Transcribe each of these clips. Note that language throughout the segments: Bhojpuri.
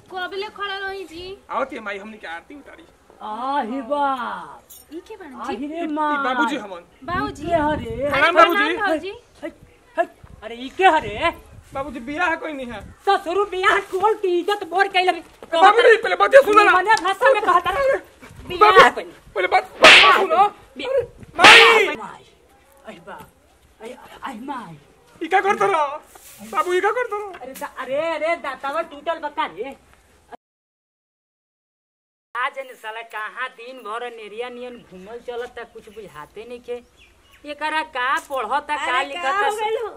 कबले खड़ा रही जी आवती माई हमनी के आरती उतारी आही बाप ई के बन आही जी रे ई माँ बाबूजी हमन बाबूजी के हरे प्रणाम बाबूजी बाबूजी है, है, अरे ई के हरे बाबूजी बियाह कोई नहीं है ससुरु बियाह कोल की इज्जत बोर कैले बाबूजी पहले बात सुनो ना मने भाषा में कहता रहे बियाह बाबू कोई पहले बात बात सुनो अरे, माई माई आई बाप आई आई माई ई का करत रहो बाबू ई का करत रहो अरे दा, अरे अरे दातावा टूटल बका रे आज न साला कहाँ दिन भर नेरिया नियन घूमल चलता कुछ बुझाते नहीं के एकरा का पढ़ता का लिखता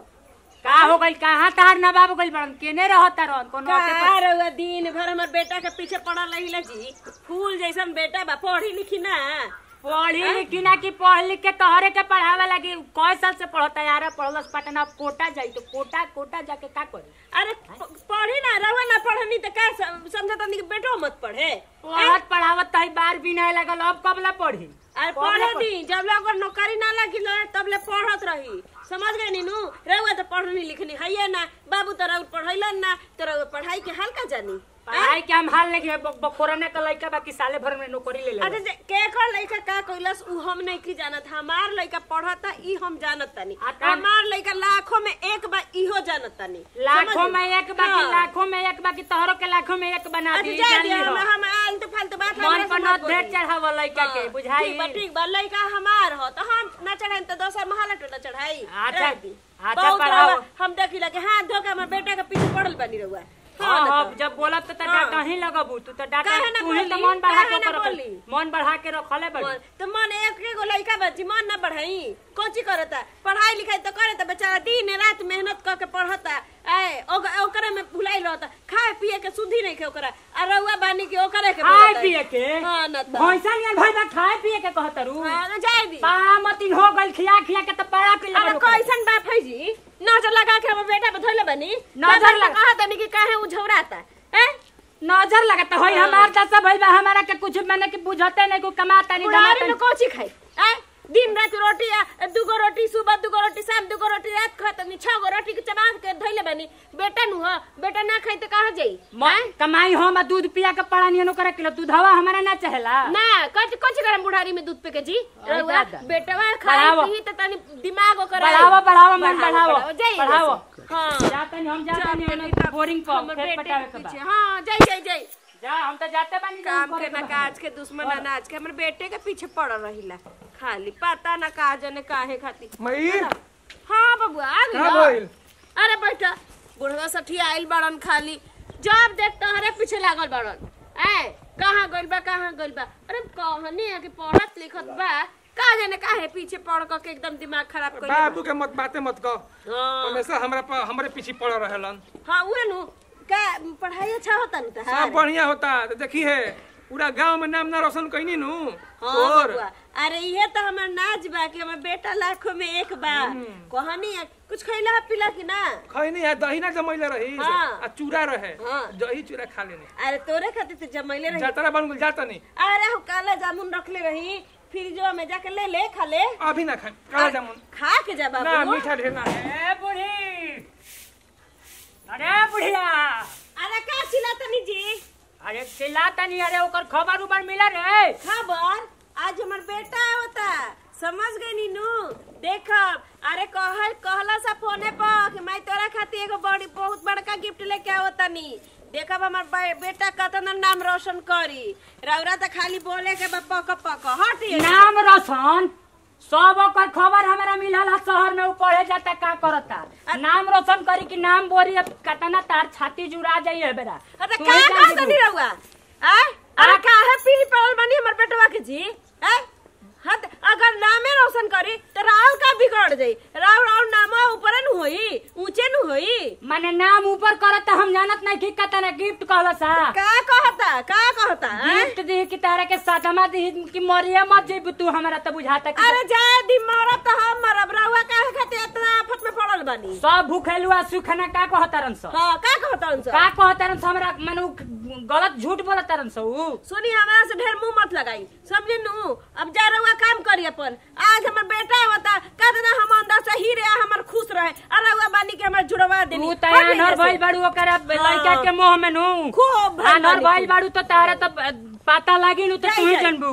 का हो गइल कहाँ तार ना बाबू गइल बड़न केने रहता रहन कोनो अते पर- का रउआ दिन भर हमर बेटा के पीछे पड़ल रहिला जी फूल जैसन बेटा बा पढ़ी लिखी ना पढ़ी लिखी ना कि पढ़ लिख के तोहरे के पढ़ावे लगी कई साल से पढ़ता यार पढ़लस पटना अब कोटा जाई तो कोटा कोटा जाके का करी अरे प- पढ़ी ना रउआ ना पढ़नी त का सम- समझत नहीं कि बेटो मत पढ़े पढ़त पढ़ावत तही बार भी नहीं लगल अब कब ला पढ़ी अरे कब ला पढ़े पढ़ी? दी जब लोग नौकरी ना लगी लो तब ले पढ़त रही समझ गए नीनू रउआ तो पढ़नी लिखनी है ना बाबू तो रउआ पढ़ैलन ना तो रउआ पढ़ाई के हाल का जानी पढ़ाई के हम हाल नहीं बखोरने का लड़का बाकी साले भर में नौकरी ले अच्छा ले जे केकर लइका का कइलस उ हम नहीं की जानत हमार लइका पढ़ता ई हम जानत तनी आ का- हमार लइका लाखों में एक बा इहो जानत तनी लाखों समझ में गई? एक बाकी हाँ। लाखों में एक बाकी तोहरों के लाखों में एक बना अच्छा दी जा जान दिया ली हम हो। हम आलतू फालतू बात मन हमरा पर से न मत बोली। ढेर चढ़ाव लड़का के हाँ, बुझाई ठीक बा ठीक बा लइका हमार हो तो हम ना चढ़ाई तो दोसर महल टोला चढ़ाई अच्छा, रह दी। अच्छा, बहुत पढ़ाओ। रउआ, हम देखी लगे हाथ धो के हमर बेटा के पीछे पड़ल बनी रहुआ हाँ ना हाँ तो। जब बोलब तो हाँ। डाटा ही लगबू तू तो डाटा काहे ना तू ही तो बोली? मन बढ़ा के काहे ना ओकर बोली? मन बढ़ा के रखले बड़ी मन- तो मन एक एगो लइका बच्ची मन ना बढ़ाई कोची करता पढ़ाई लिखाई तो करे बेचारा दिन रात मेहनत करके पढ़ता ए ओक- ओकरे में भुलाई रहता खाए पिए के सुधी नहीं के ओकरा आ रउआ बानी के ओकरे के खाए बोलता। पिए के हाँ ना तो भैंसा नियन भाई बा खाए पिए के कहतरू हाँ ना जाए दी पामतिन हो गइल खिया खिया के तो पड़ा के अरे ले कैसन बाप है जी नजर लगा के हमर बेटा पे धोइले बनी नजर लगा- कहा तनी कि काहे उ झौराता हैं नजर लगता होई हमार दशा भइल बा हमारा के कुछ मैंने कि बुझते नहीं को कमाता नहीं बुढ़ारी जमाता में कोची खाई हैं दिन रात रोटी आ, दूगो रोटी सुबह दूगो रोटी शाम दूगो रोटी रात खाता नहीं छह गो रोटी के चबा के धइले बनी बेटा नु हो बेटा ना खाई तो कहाँ जाई म- कमाई हम दूध पिया के पड़ा नियन करे किलो दूधवा हमारा ना चाहेला ना कच कच करम बुढ़ारी में दूध पे के जी अरे रउआ दादा। बेटवा खाई बढ़ावो। पी तो तनी दिमाग ओकर बढ़ावो बढ़ावो मन बढ़ावो जाई बढ़ावो हां जाता नहीं हम जाता नहीं बोरिंग पर हमर खेत बेटे पटावे के के पीछे बा हां जाई जाई जाई जा हम तो जाते बानी काम करे के ना बा। काज के दुश्मन अनाज के हमर बेटे के पीछे पड़ रहिला खाली पता ना का जने काहे खाती मई हाँ बबुआ आ कहाँ गइल गइल अरे बेटा बुढ़वा सठी आइल बड़न खाली जब देख तहरे पीछे लागल बड़न ए कहाँ गइल बा कहाँ गइल बा अरे कहनी है कि पढ़त लिखत बा का जाने काहे पीछे पढ़ क के एकदम दिमाग खराब कर बाबू के मत बाते मत कह हाँ हमेशा हमरा पर हमरे पीछे पड़ रहेलन हाँ उहे नु का पढ़ाई अच्छा होता नु सब तहार बढ़िया होता तो देखी है पूरा गांव में नाम ना रोशन कईनी नु हाँ और बबुआ अरे ये तो हमर नाच बा कि हमर बेटा लाखों में एक बा कहनी है कुछ खैला पीला कि ना खईनी है दही ना जमैले रही हाँ। आ चूड़ा रहे हाँ। दही चूड़ा खा लेने अरे तोरे खातिर तो जमैले रही जातरा बन गेल जाता नहीं अरे हम काला जामुन रखले रही फ्रिजवा में जाके ले ले खा ले अभी ना खाए काला जामुन खा के जा ना बाबू मीठा ढेर ना है ए बूढ़ी अरे बुढ़िया अरे का चिल्ला तनी जी अरे चिल्लाता नहीं अरे ओकर खबर उबर मिला रे खबर आज हमर बेटा होता समझ गई नीनू देख अरे कहल कहला सा फोने पर कि मैं तोरा खातिर एगो बड़ी बहुत बड़का गिफ्ट लेके आवता नी देखब हमर बे- बेटा कतना नाम रोशन करी रौरा तो खाली बोले के बा पक पक हट ये। नाम रोशन सब ओकर खबर हमारा मिलल है शहर में उ पढ़े जाता का करता नाम रोशन करी कि नाम बोरी अब कतना तार छाती जुड़ा जाई है बेरा अरे तू का ही जान का जेबू। तनी रहुआ आय अरे काहे पीली पड़ल बनी हमर बेटवा के जी आय हद अगर नामे रोशन करी तो राहुल का बिगड़ जाई राहुल राहुल नामा ऊपर नु होई ऊंचे नु होई माने नाम ऊपर करत हम जानत नहीं कि कतना गिफ्ट कहल सा का कहता का कहता हैं? गिफ्ट दी कि तारा के सादमा दी कि मरिया मत जेबू तू हमरा त बुझाता कि अरे जाए दी मरब तो हम मरब रहुआ काहे खातिर इतना आफत में पड़ल बानी सब भूखेलुआ सुखना का कहतारन स हाँ का कहता उनसे का कहतारन स हमरा माने उ गलत झूठ बोलतारन स उ सुनी हमरा से ढेर मुंह मत लगाई समझे नु अब जा रहुआ काम करी अपन आज हमर बेटा होता कहते ना हम अंदर से ही रहे हमर खुश रहे अरे रहुआ बानी के हमर जुड़वा देनी तू त आनर भइल बाड़ू ओकरा लइका के मोह में नु खूब भइल आनर बानी भइल बाड़ू त तारा त पता लागी नु त तू ही जाई, जाई। जानबू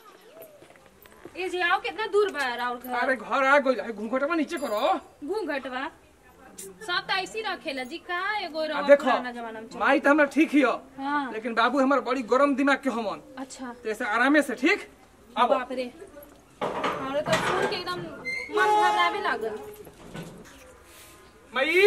ए जी आओ कितना दूर बा राउर घर अरे घर आ गई घूंघटवा नीचे करो घूंघट बा सब तो ऐसी रखेला जी का एगो आ रवा देखो पुराना जमाना में चल माई तो हमरा ठीक हियो हाँ लेकिन बाबू हमार बड़ी गरम दिमाग के हमन अच्छा तो ऐसे आरामे से ठीक अब बाप रे हमरे तो सुन के एकदम मन घबरावे लागल मई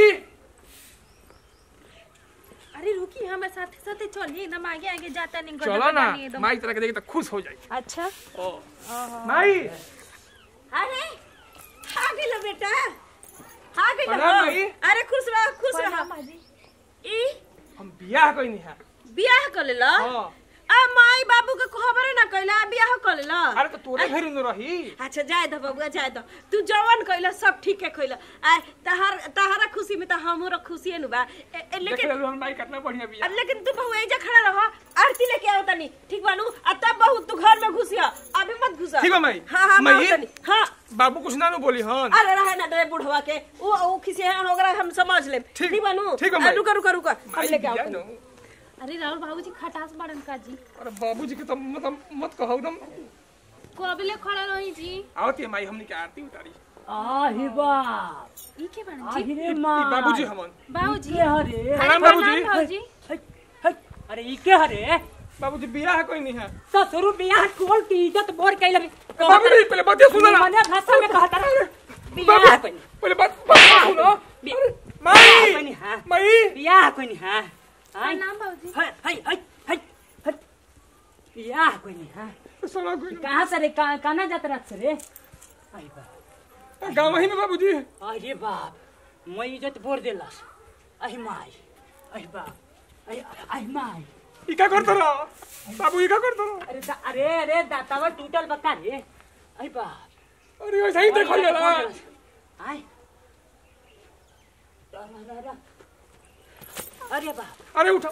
अरे रुकी हमारे साथे साथे चलिए एकदम आगे आगे जाता नहीं गजब चलो ना बानी एकदम। माई तरह के देखे तो खुश हो जाई अच्छा ओ माई अरे आ गेलो बेटा आ गेलो प्रणाम माई। अरे खुश रह खुश रह प्रणाम बाजी। ई हम बियाह कइनी है बियाह कर लेला हां आ माई बाबू के खबर ना कइला बियाह कर लेला अरे तो तोरे घर न रही अच्छा जाए दो बबुआ जाए दो तू जवन कइला सब ठीक है कइला आ तहार तहारा खुशी में त हमरो खुशी है नु बा ए, ए, देख लेकिन ले हम माई कितना बढ़िया बिया अब लेकिन तू बहु एजा खड़ा रह आरती लेके आओ तनी ठीक बानू आ तब बहु तू घर में घुसिया अभी मत घुसा ठीक बा माई। हां हां माई? मैं तनी हां बाबू कुछ ना नु बोली हन अरे रहे ना डरे बुढ़वा के वो वो किसी है ओकरा हम समझ ले ठीक- ठीक बानू ठीक बा आ, माई। रुका रुका रुका हम माई लेके आओ बिया तनी। न अरे राहुल बाबूजी खटास बड़न का जी अरे बाबूजी के तो मतलब मत कहो एकदम कबले खड़ा रही जी आवती है माई हमनी के आरती उतारी आही बाप ई के बड़न जी आही रे ई माँ बाबूजी हमन बाबूजी के हरे प्रणाम प्रणाम बाबूजी बाबूजी है, है, अरे ई के हरे बाबूजी बियाह कइनी है ससुरु बियाह टोल की इज्जत बोर कैले बाबूजी पहले बात सुनो ना मने भाषा में कहता रे बाबू बियाह कोनी पहले बात बात सुनो बियाह माई कोनी हां माई बियाह कोनी हां हाय प्रणाम बाबूजी हाय हाय हाय हाय हाय। बियाह कोनी हां सुनो कोई कहाँ से रे कहाँ कहाँ जात रात से रे आई बाप गांव ही में बाबूजी अरे बाप मैं इज्जत बोर देलस अहि माई अहि बाप अहि अहि माई ई का करत रह बाबू ई का करत रह अरे दा, अरे अरे दातावा टूटल बका रे अहि बाप अरे ऐसा ही देखल जाला आय अरे बाप अरे उठो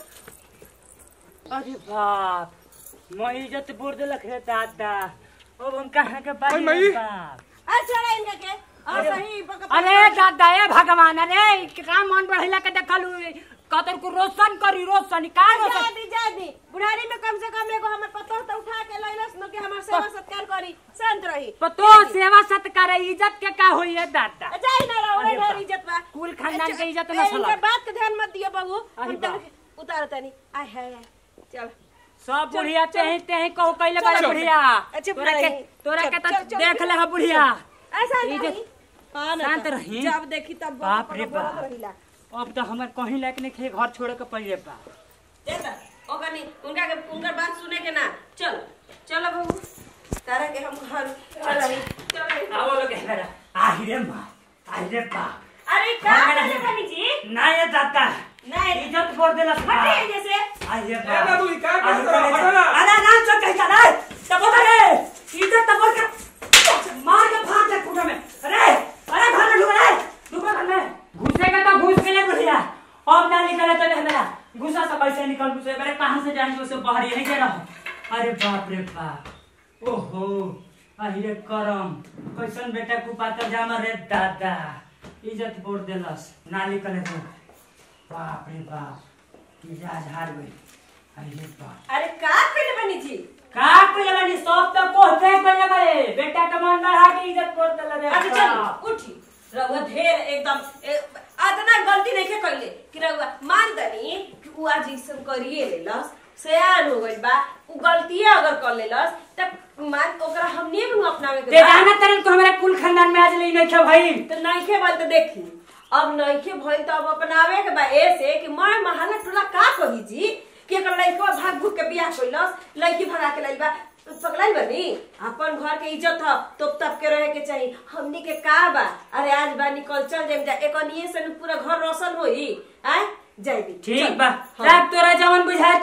अरे बाप मैं इज्जत बोर देलक रे दादा अब हम कहाँ के बारी अरे माई। रे बाप आ चढ़ा इनका के और सही पक- अरे दादा ए भगवान अरे का मन बढ़ैला के देखलू कतर को रोशन करी रोशन का जा रोशन दी जा दी बुढ़ारी में कम से कम एगो हमर पतोह तो उठा के लइलस न के हमर सेवा सत्कार करी शांत रही पतो सेवा सत्कार इज्जत के का होई है दादा जाई ना रहो अरे ढेर बाप। इज्जत बा कुल खानदान के इज्जत ए, न इनका सला बात के ध्यान मत दियो बाबू अरे हम बाप। तनी उतार तनी आय है चल सब बुढ़िया तेही तेही कहो कैले बड़े चल। बुढ़िया अच्छा, तोरा के बुढ़ाई। तोरा चल, के चल, तो चल, देख चल। ले है बुढ़िया ऐसा इज्जत- नहीं हां ना शांत तो। रही। जब देखी तब बाप रे बोलत बाप। रहिला। अब तो हमर कहीं लायक नहीं खे घर छोड़े के पड़े बा देखा ओकर नहीं उनका के उनकर बात सुने के ना चल चलो बाबू तारा के हम घर चल रही चल रही। आओ लोग हेरा आहि रे मां आहि रे बाप अरे का हाँ, मेरा करले है। बनी जी ना ये दादा नहीं इज्जत बोल देला हटे जैसे आहि रे ए बाप बाबू ई का आहि करत रह रे हटो ना अरे ना चल कहीं जा रे तबो रे इज्जत तबो के मार के फाड़ दे कुटा में अरे अरे घर में ढुक रे ढुक घर में घुसेगा तो घुस के ले बुढ़िया अब ना निकले तो नहीं मेरा घुसा से कैसे निकल घुसे मेरे कहां से जाएंगे उसे बाहर ही नहीं दे रहा अरे बाप रे बाप ओहो अहि रे करम कैसन बेटा कुपाता जामा रे दादा इज्जत बोर देलस ना निकले तो बाप रे बाप मिजाज हार गई अहि रे बाप अरे का करले बनी जी का कइले बानी सब त कोहते कइले बारे बेटा के मन बढ़ा के इज्जत बोर देले रे अच्छा चल उठी रउआ ढेर एकदम ए, आतना गलती नहीं के कइले कि रउआ मान दनी कि उ आज इसम करिए लेलस सयान हो गइल बा उ गलतिया अगर कर लेलस तब मान ओकरा हमनी भी अपनावे के ते बा। जाना तरन को हमारा कुल खानदान में आज ले नहीं खे भाई तो नइखे भइल तो देखी अब नइखे भइल तो अब अपनावे के बा ऐसे कि मैं महल्ला टोला का कही जी कि एकर लइका भाग भूग के बियाह कइलस लइकी भगा के लाइल बा पगलाई बनी अपन घर के इज्जत ह तोप तप के रहे के चाहिए हमनी के का बा अरे आज बा निकल चल जाइम जा एकनिए से न पूरा घर रोशन होई आय जाई दी ठीक चल। बा हाँ। रात तोरा जवन बुझाए तवन कर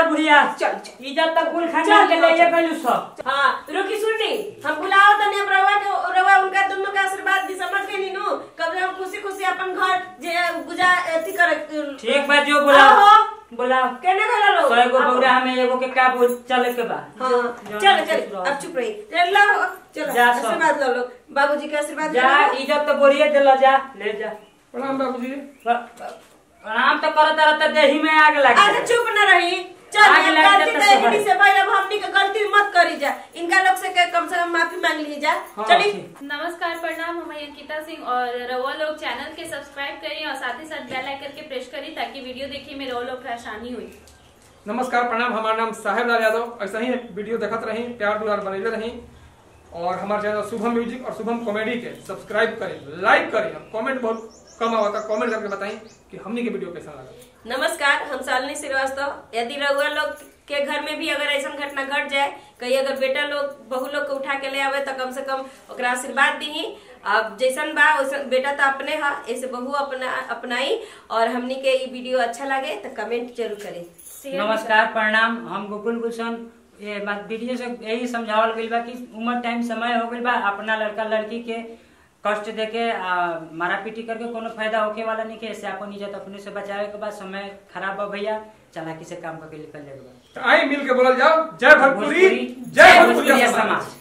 तोहर बुढ़िया चल, चल। इज्जत तक कुल खाना चल, के ले चल। गइलू सब हाँ रुकी सुनी हम बुलाओ तनी अब रवा के रवा उनका दोनों का आशीर्वाद दी समझ गई नीनू कब हम खुशी खुशी अपन घर जे गुजार अथी करे ठीक बा जो बुलाओ आहो। बुलाओ केने गला लो सौ एगो बौरा हमें एगो के का बोल चले के बा हाँ जो- चल जो- चल जो- अब चुप रही चल लो चलो जा सब। आशीर्वाद लो लो बाबूजी का आशीर्वाद जा लो। इज्जत तो बोरिए दिला जा ले जा प्रणाम बाबूजी प्रणाम तो करत रहता देही में आग लग अरे जाए। चुप न रही चल आग ये लग गलती जाता तो इन्हीं सब से भाई अब हमनी के गलती मत करी जा इनका लोग से के कम से कम माफी मांग ली जा हाँ, चली ठीक। नमस्कार प्रणाम हम हैं अंकिता सिंह और रवा लोग चैनल के सब्सक्राइब करें और साथ ही साथ बेल आइकन के प्रेस करें ताकि वीडियो देखने में रवा लोग को आसानी हुई नमस्कार प्रणाम हमारा नाम साहेब लाल यादव ऐसा ही वीडियो देखत रही प्यार दुलार बनैले रही और हमारे चैनल शुभम म्यूजिक और शुभम कॉमेडी के सब्सक्राइब करें लाइक करें और कमेंट बहुत कम आवता कमेंट करके बताएं कि हमनी के वीडियो कैसा लगा नमस्कार हम शालिनी श्रीवास्तव यदि रउआ लोग के घर में भी अगर ऐसा घटना घट जाए कहीं अगर बेटा लोग बहू लोग के उठा के ले आवे तो कम से कम ओकरा आशीर्वाद दी अब जैसन बा वैसन बेटा तो अपने हा ऐसे बहू अपना अपनाई और हमनी के ये वीडियो अच्छा लगे तो कमेंट जरूर करें शेयर भी नमस्कार प्रणाम हम गोकुल गुलशन ये बात वीडियो से यही समझावल गइल बा कि उम्र टाइम समय हो गइल बा अपना लड़का लड़की के कष्ट देके आ, मारा पीटी करके कोनो फायदा होके वाला नहीं के ऐसे अपन इज्जत अपने से बचावे के बाद समय खराब बा भैया चालाकी से काम करके निकल जाएगा तो आइए मिल के बोलल जाओ जय भोजपुरी भोजपुरी जय भोजपुरी भोजपुरिया समाज समाज